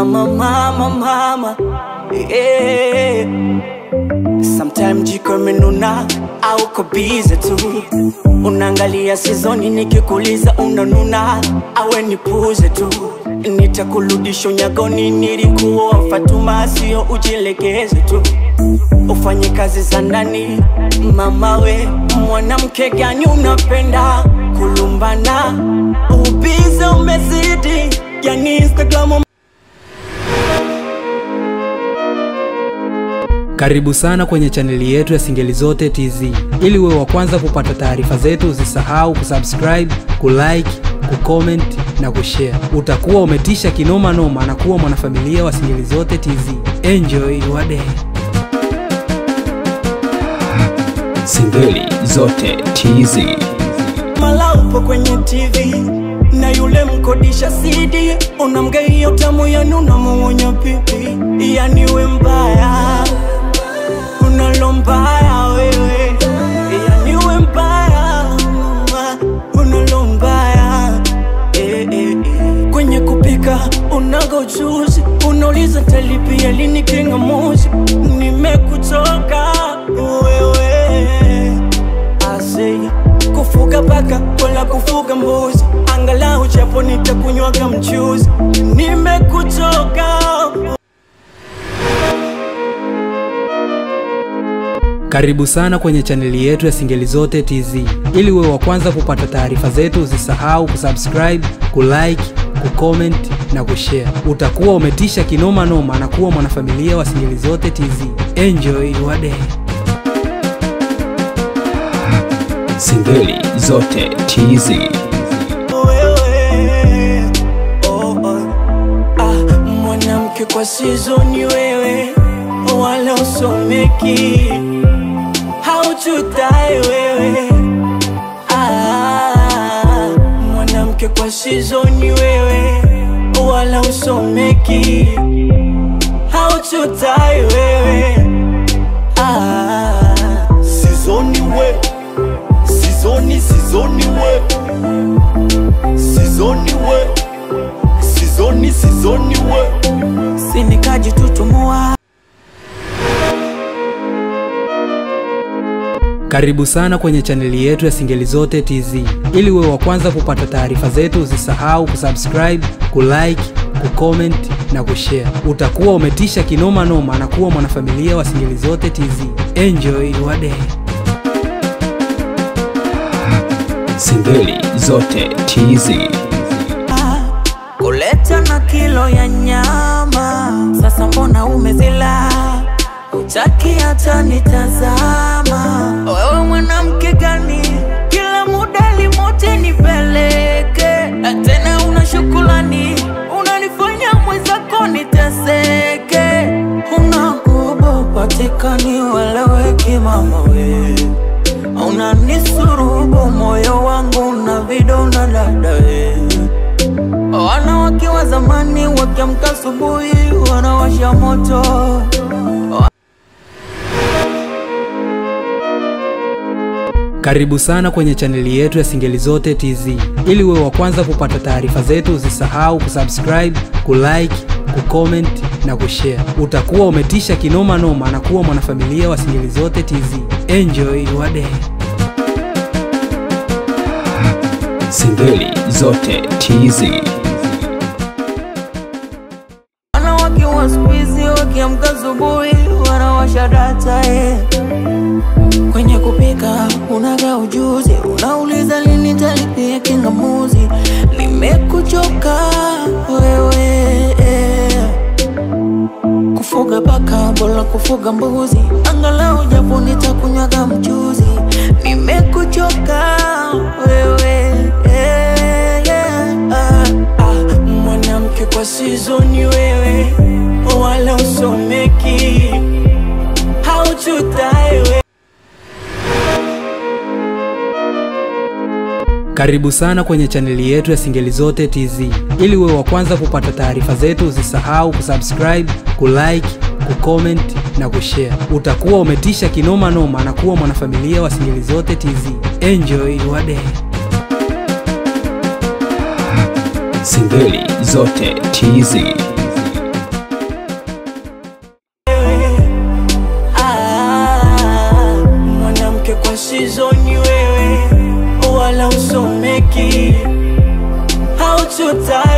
Mama, mama, mama, yeah. Sometime jiko imenuna au kobize tu, unaangalia sizoni, nikikuliza unanuna, awe nipuze tu, nitakurudisha unyagoni, nilikuwa Fatuma, sio ujilegeze tu, ufanye kazi za ndani. Mama we, mwanamke gani unapenda kulumbana? Ubize umezidi, yani Instagram Karibu sana kwenye chaneli yetu ya Singeli Zote TZ. Ili uwe wa kwanza kupata taarifa zetu, usisahau kusubscribe, kulike, kucomment na kushare. Utakuwa umetisha kinoma noma na kuwa mwanafamilia wa Singeli Zote TZ. Enjoy your day. Singeli zote TZ. mala upo kwenye TV na yule mkodisha CD unamgeia utamu yani unamung'unya pipi, yani we mbaya, unalo mbaya wewe, yani we mbaya, unalo mbaya eh, eh, eh. Kwenye kupika unaga ujuzi, unauliza talipia lini kingamuzi, nimekuchoka wewe Asei, kufuga paka wala kufuga mbuzi, angalau japo nitakunywaga mchuzi. Nimekuchoka Karibu sana kwenye chaneli yetu ya Singeli Zote TZ. Ili uwe wa kwanza kupata taarifa zetu, usisahau kusubscribe, kulike, kucomment na kushare. Utakuwa umetisha kinoma noma na kuwa mwanafamilia wa Singeli Zote TZ. Enjoy your day. Singeli zote TZ. wewe, oh, oh. Ah, mwanamke kwa sizoni wewe, wala usomeki, hauchutai wewe ah, mwanamke kwa sizoni wewe, wala usomeki, hauchutai wewe ah, Sizoni we Sizoni sizoni we Sizoni we Sizoni sizoni we sinikajitutumua Karibu sana kwenye chaneli yetu ya Singeli Zote TZ. Ili uwe wa kwanza kupata taarifa zetu, usisahau kusubscribe, kulike, kucomment na kushare. Utakuwa umetisha kinoma noma na kuwa mwanafamilia wa Singeli Zote TZ. Enjoy your day. Singeli zote TZ. kuleta na kilo ya nyama, sasa mbona umezila? Utaki hata nitazama, wewe mwanamke gani? Kila muda limote nipeleke, na tena una shukrani, unanifanya mwenzako niteseke, unakubo patikani weleweki mama we unanisurubu moyo wangu na vidonda dadae Wanawake wa zamani wakiamka asubuhi wanawasha moto Karibu sana kwenye chaneli yetu ya Singeli Zote TZ. Ili uwe wa kwanza kupata taarifa zetu, usisahau kusubscribe, kulike, kucomment na kushare. Utakuwa umetisha kinoma noma na kuwa mwanafamilia wa Singeli Zote TZ. Enjoy your day. Singeli zote TZ. Wanawake wa siku hizi wakiamka asubuhi wanawasha data eh. Kwenye kupika unaga ujuzi, unauliza lini talipia kingamuzi. Nimekuchoka wewe eh. Kufuga paka bora kufuga mbuzi, angalau japo nitakunywaga mchuzi. Nimekuchoka wewe eh, yeah. ah, ah, mwanamke kwa sizoni wewe, wala usomeki, hauchutai wewe Karibu sana kwenye chaneli yetu ya Singeli Zote TZ. Ili uwe wa kwanza kupata taarifa zetu, usisahau kusubscribe, kulike, kucomment na kushare. Utakuwa umetisha kinoma noma na kuwa mwanafamilia wa Singeli Zote TZ. Enjoy your day. Singeli zote TZ. usizoni wewe wala usomeki hauchota